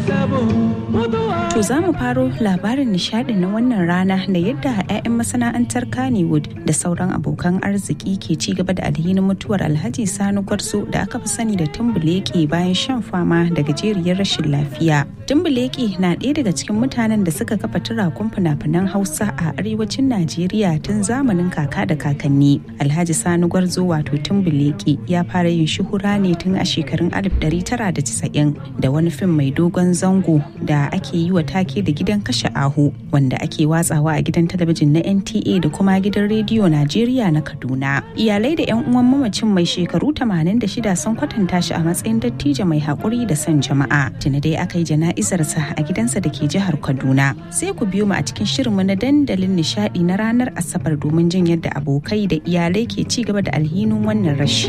To za mu faro labarin nishadin na wannan rana da yadda 'ya'yan masana'antar Kannywood da sauran abokan arziki ke ci gaba da alhinin mutuwar Alhaji Sani Gwarzo da aka fi sani da Tumbuleki bayan shan fama da gajeriyar rashin lafiya. Tumbuleki na ɗaya daga cikin mutanen da suka kafa turakun fina-finan Hausa a arewacin Najeriya tun zamanin kaka da kakanni. Alhaji Sani Gwarzo wato Tumbuleki ya fara yin shuhura ne tun a shekarun 1990 da wani fim mai dogon zango da ake yi wa take da gidan kashe ahu wanda ake watsawa a gidan talabijin na NTA da kuma gidan rediyo Najeriya na Kaduna. Iyalai da 'yan uwan mamacin mai shekaru 86 sun kwatanta shi a matsayin dattijo mai haƙuri da son jama'a. Tuni dai aka yi jana'izarsa a gidansa da ke jihar Kaduna. Sai ku biyo mu a cikin shirinmu na dandalin nishaɗi na ranar Asabar domin jin yadda abokai da iyalai ke ci gaba da alhinin wannan rashi.